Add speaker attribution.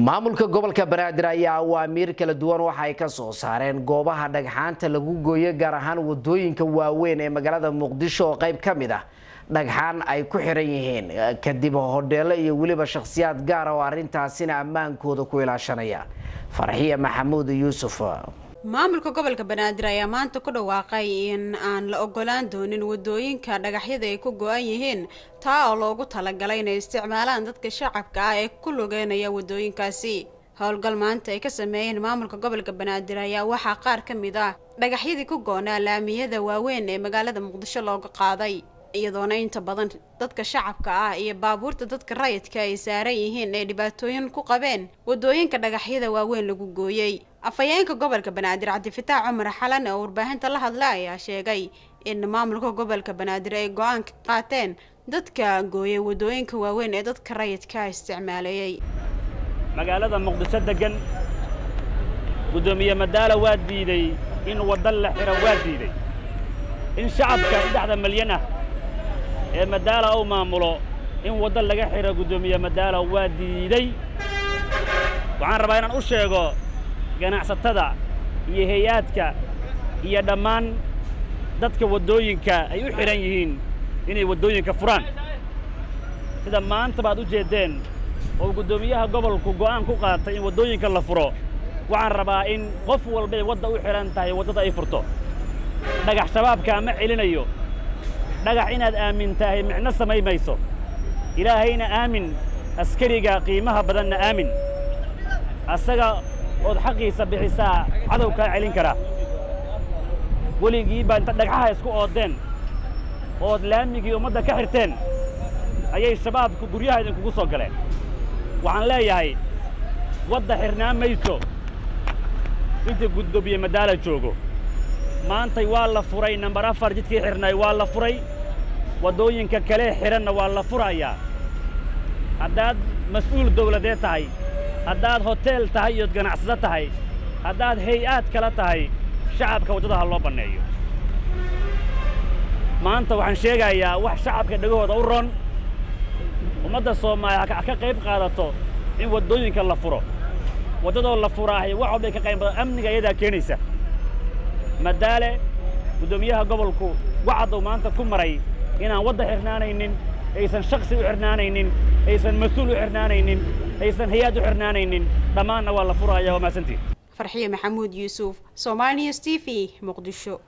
Speaker 1: maamulka gobolka banaadir ayaa awaamiir kala duwan waxa ay ka soo saareen goobaha dhagxaanta lagu gooyo gaar ahaan wadooyinka waaweyn ee magaalada muqdisho oo qayb ka mid ah dhagxaan ay ku xiran yihiin kadib hodheelo iyo weliba shakhsiyaad gaara oo arrintaasina ammaankooda ku ilaashanaya farxiya maxamuud yuusuf
Speaker 2: maamulka gobolka banaadir ayaa maanta ku dhawaaqay in aan la ogolaan doonin wadooyinka dhagaxyada ay ku go-an yihiin taa oo loogu talagalay inay isticmaalaan dadka shacabka ah ee ku lugeynaya wadooyinkaasi howlgal maanta ay ka sameeyeen maamulka gobolka banaadir ayaa waxaa qaar ka mid ah dhagaxyadii ku goonaa laamiyada waaweyn ee magaalada muqdisho looga qaaday iyadoona inta badan dadka shacabka ah iyo baabuurta dadka rayidka ay saaran yihiin ay dhibaatooyin ku qabeen wadooyinka dhagaxyada waaweyn lagu gooyey afhayeenka gobolka banaadir cabdifitaax cumar xalan oo warbaahinta la hadla ayaa sheegay in maamulka gobolka banaadir ay go-aan ka qaateen dadka gooyay wadooyinka waaweyn ee dadka rayidka isticmaaleeyey
Speaker 3: magaalada muqdisho degan guddoomiye madaala waa diiday in wadda la xiro waa diiday in shacabka saddexda malyan ah ee madaala uu maamulo in wadda laga xidho guddoomiye madaala waa diiday waxaan rabaa inaan u sheego ganacsatada iyo hay-aadka iyo dhammaan dadka waddooyinka ay u xidhan yihiin inay waddooyinka furaan sida maanta baad u jeeddeen oo guddoomiyaha gobolku go'aan ku qaatay in waddooyinka la furo waxaan rabaa in qof walbay wadda u xidhan tahay waddada ay furto dhagax shabaabkaa ma celinayo dhagax inaad aamin tahay micno samay mayso ilaahayna aamin askariga qiimaha badanna aamin asaga ood xaqiisa bixisaa cadow kaa celin karaa weligii baa inta dhagxaha isku ooddeen ood laamigii ummadda ka xirteen ayay shabaabku guryaha idinkugu soo galeen waxaan leeyahay wadda xirnaa mayso inta guddoomiye madaala joogo maantay waa la furay nambar afar jidkii xidhnay waa la furay waddooyinka kale xidhanna waa la furayaa haddaad mas-uul dawladeed tahay haddaad hoteel tahay iyood ganacsado tahay haddaad hay-aad kala tahay shacabka waddada ha loo banneeyo maanta waxaan sheegayaa wax shacabka dhegahooda u ron ummadda soomaaliya ha ka qayb qaadato in waddooyinka la furo waddadoo la furaahay wax walbay ka qayb badan amniga iyadaa keenaysa madaale guddoomiyaha gobolku wacaduu maanta ku maray inaan wadda xidhnaanaynin aysan shaksi u xidhnaanaynin aysan mas-uul u xidhnaanaynin aysan hay-aad u xidhnaanaynin dhammaanna waa la furaya waa mahadsantiin
Speaker 2: farxiye maxamuud yuusuf somaali news t v muqdisho